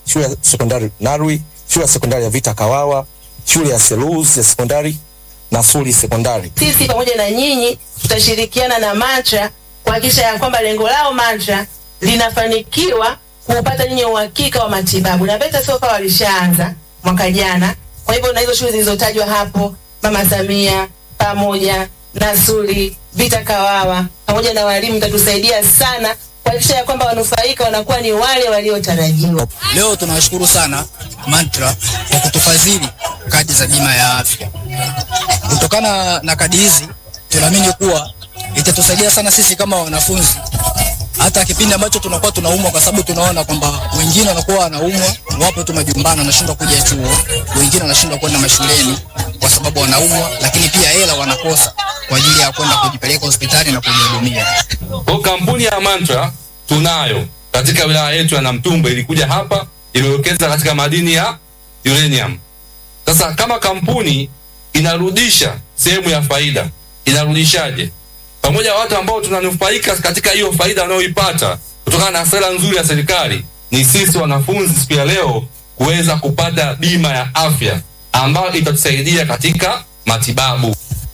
shule ya sekondari Narwi, shule ya sekondari ya Vita Kawawa, shule ya Selous ya sekondari na Suli sekondari. Sisi pamoja na nyinyi tutashirikiana na MATRA kuhakikisha ya kwamba lengo lao MATRA linafanikiwa kuupata nyinyi uhakika wa matibabu, na VETA sofa walishaanza mwaka jana. Kwa hivyo na hizo shule zilizotajwa hapo, Mama Samia pamoja na Suli, Vita Kawawa pamoja na walimu, mtatusaidia sana kuhakikisha ya kwamba wanufaika wanakuwa ni wale waliotarajiwa. Leo tunawashukuru sana Mantra kwa kutufadhili kadi za bima ya afya. Kutokana na kadi hizi, tunaamini kuwa itatusaidia sana sisi kama wanafunzi, hata kipindi ambacho tunakuwa tunaumwa, kwa sababu tunaona kwamba wengine wanakuwa wanaumwa, wapo tu majumbani, wanashindwa kuja chuo, wengine wanashindwa kwenda mashuleni kwa sababu wanaumwa, lakini pia hela wanakosa kwa ajili ya kwenda kujipeleka hospitali na kujihudumia. Kwa kampuni ya Mantra tunayo katika wilaya yetu ya Namtumbo, ilikuja hapa iliwekeza katika madini ya uranium. Sasa kama kampuni inarudisha sehemu ya faida, inarudishaje? Pamoja na watu ambao tunanufaika katika hiyo faida wanayoipata kutokana na sera nzuri ya serikali, ni sisi wanafunzi siku ya leo kuweza kupata bima ya afya ambayo itatusaidia katika matibabu.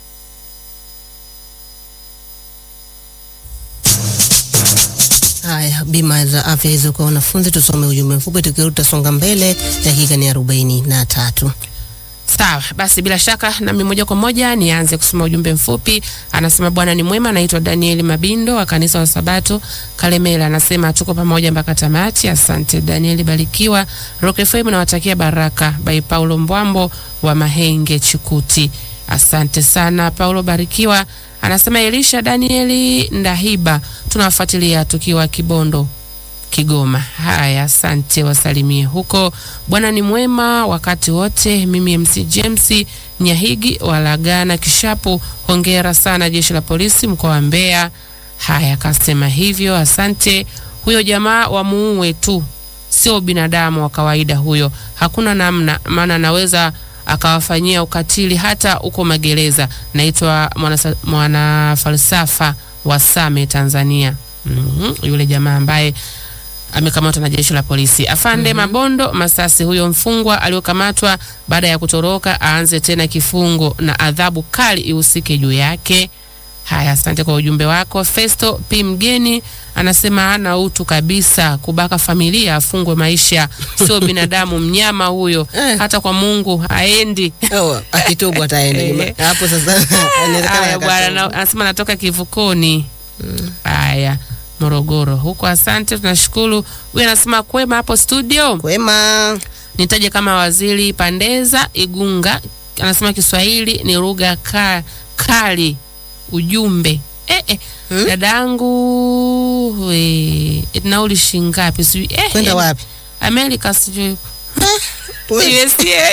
Haya, bima za afya hizo kwa wanafunzi. Tusome ujumbe mfupi, tukirudi tutasonga mbele. Dakika ni arobaini na tatu. Sawa basi, bila shaka nami moja kwa moja nianze kusoma ujumbe mfupi. Anasema Bwana ni mwema, anaitwa Daniel Mabindo wa kanisa wa Sabato Kalemela. Anasema tuko pamoja mpaka tamati. Asante Daniel, barikiwa. Rock FM nawatakia baraka. By Paulo Mbwambo wa Mahenge Chikuti. Asante sana Paulo, barikiwa. Anasema Elisha Danieli Ndahiba, tunawafuatilia tukiwa Kibondo Kigoma. Haya, asante, wasalimie huko. Bwana ni mwema wakati wote. Mimi MC James Nyahigi walagana Kishapu, hongera sana jeshi la polisi mkoa wa Mbeya. Haya, kasema hivyo, asante. Huyo jamaa wamuue tu, sio binadamu wa kawaida huyo, hakuna namna, maana anaweza akawafanyia ukatili hata uko magereza. Naitwa mwana, mwana falsafa wa Same Tanzania. mm -hmm. Yule jamaa ambaye amekamatwa na jeshi la polisi. Afande mm -hmm. Mabondo Masasi, huyo mfungwa aliyokamatwa baada ya kutoroka aanze tena kifungo na adhabu kali ihusike juu yake. Haya, asante kwa ujumbe wako. Festo P mgeni anasema hana utu kabisa, kubaka familia afungwe maisha, sio binadamu, mnyama huyo, hata kwa Mungu haendi. Oh, akitubu ataenda hapo sasa. Haya bwana, anasema natoka kivukoni. Haya Morogoro huko. Asante, tunashukuru. Huyu anasema kwema hapo studio. Kwema. Nitaje kama Waziri Pandeza Igunga, anasema Kiswahili ni lugha ka, kali. Ujumbe eh, eh. Hmm? Dadangu we, nauli shingapi? Sijui eh, kwenda eh, wapi? Amerika sijui USA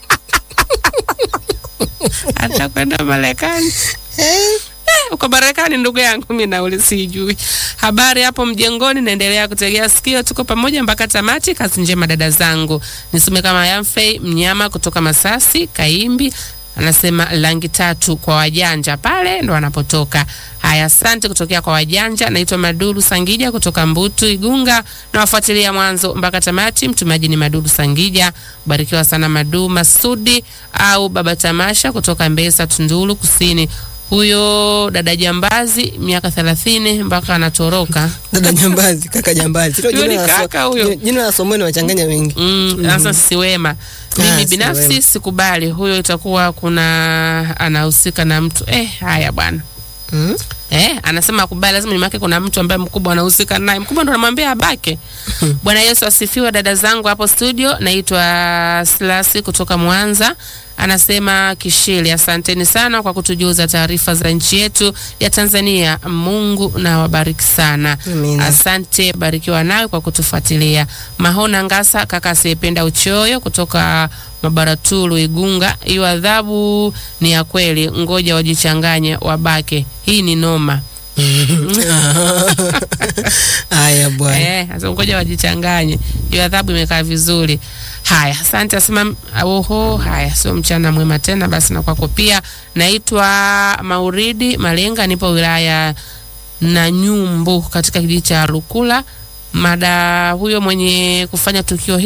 hata kwenda Marekani Eh, uko Marekani ndugu yangu, mimi nauli sijui. Habari hapo mjengoni, naendelea kutegea sikio, tuko pamoja mpaka tamati. Kazi njema dada zangu. Nisome kama Yamfei mnyama kutoka Masasi Kaimbi anasema rangi tatu kwa wajanja pale ndo anapotoka. Haya, asante kutokea kwa wajanja. Naitwa Maduru Sangija kutoka Mbutu Igunga, nawafuatilia mwanzo mpaka tamati. Mtumaji ni Maduru Sangija, barikiwa sana Madu Masudi au Baba Tamasha kutoka Mbesa Tunduru Kusini huyo dada jambazi miaka thelathini mpaka anatoroka. Dada jambazi, kaka jambazi. Sio Huyo ni jina la so- kaka huyo. Jina la somoni wachanganya wengi. Mm, sasa si wema. Mimi si binafsi wema. sikubali huyo, itakuwa kuna anahusika na mtu eh. Haya bwana Mm. Eh, anasema akubali, lazima nyuma yake kuna mtu ambaye mkubwa anahusika naye. Mkubwa ndo anamwambia abake. Bwana Yesu asifiwe, dada zangu hapo studio. Naitwa Slasi kutoka Mwanza. Anasema Kishili, asanteni sana kwa kutujuza taarifa za nchi yetu ya Tanzania. Mungu na wabariki sana. Amina. Asante, barikiwa nawe kwa kutufuatilia. Mahona Ngasa, kaka asiyependa uchoyo kutoka Mabaratulu Igunga. Hiyo adhabu ni ya kweli, ngoja wajichanganye wabake. Hii ni noma. Haya bwana. Eh, sasa ngoja wajichanganye. Hiyo adhabu imekaa vizuri. Haya, asante asema oho, haya sio mchana mwema tena basi na kwako pia. Naitwa Mauridi Malenga nipo wilaya na Nyumbu katika kijiji cha Lukula. Mada huyo mwenye kufanya tukio hili